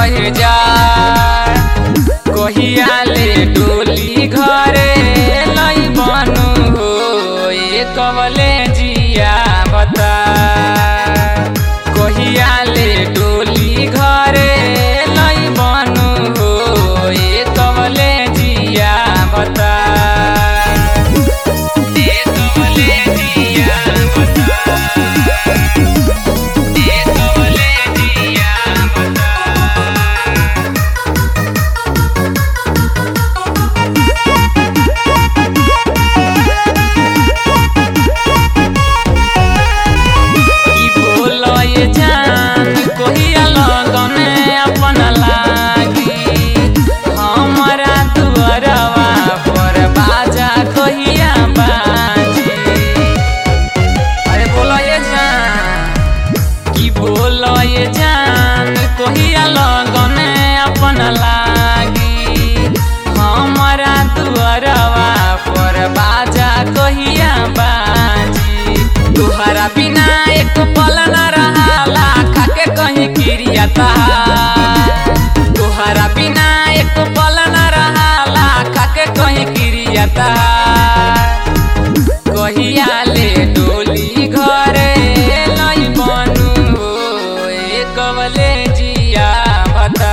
रह जा कहिया ले डोली घरे लई बनू हो ए कवले जिया बता कहिया ले डोली घरे लई बनू हो ए कवले जिया बता ए कवले जिया बता ए कवले जिया बता की बोलो ये जान कोहिया लगने अपन लागी हमारा दुअरवा पर बाजा कोहिया बाजी अरे बोलो ये जान की बोलो ये जान कोहिया लगने अपन लागी हमारा दुअरवा पर बाजा कोहिया बाजी तुहरा बिना एक पल न रहाला खाके कहीं गिरिया तुहरा बिना एक पल न रहाला खाके कहीं गिरिया कहिया ले डोली घरे लई बनू हो ए कवले जिया बता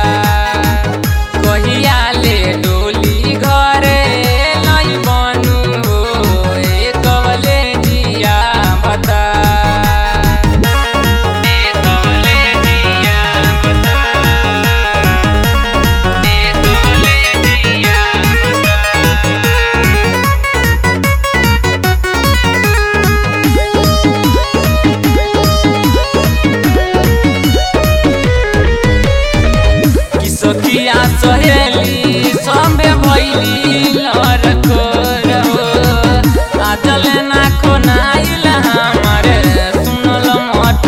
कहिया ले डोली घरे लई बनू हो ए कवले जिया बता ए कवले जिया बता ए कवले जिया बता कि सखिया सहेली सबे भैली लड़को रहो आजल ना खोनाइल हमारे सुनल मट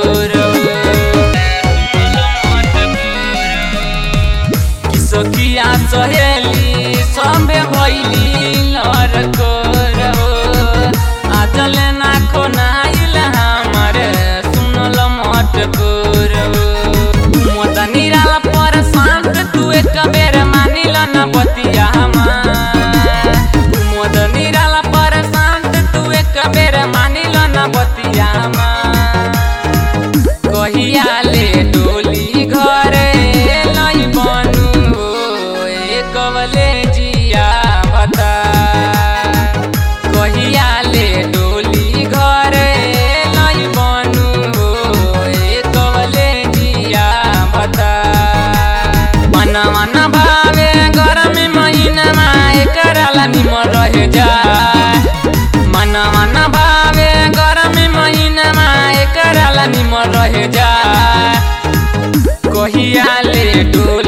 कि सखिया सहेली सबे भैली लड़को रहो आजल ना खोनाइल हमारे सुनल मट रहो मोदा निराला पर शांत तू एक बेर मानिल न बतिया मोद निराला पर शांत तू एक बेर मानिल न बतिया कहिया ले डोली घरे लई बनू हो ए कवले जिया बता कहिया ले डोली घरे लई बनू हो ए कवले जिया बता मन मन भावे गरम महिनामा एकराला निमन रहे जा मन मन भावे गरम महिनामा एकराला निमन रहे जा कहिया ले डोली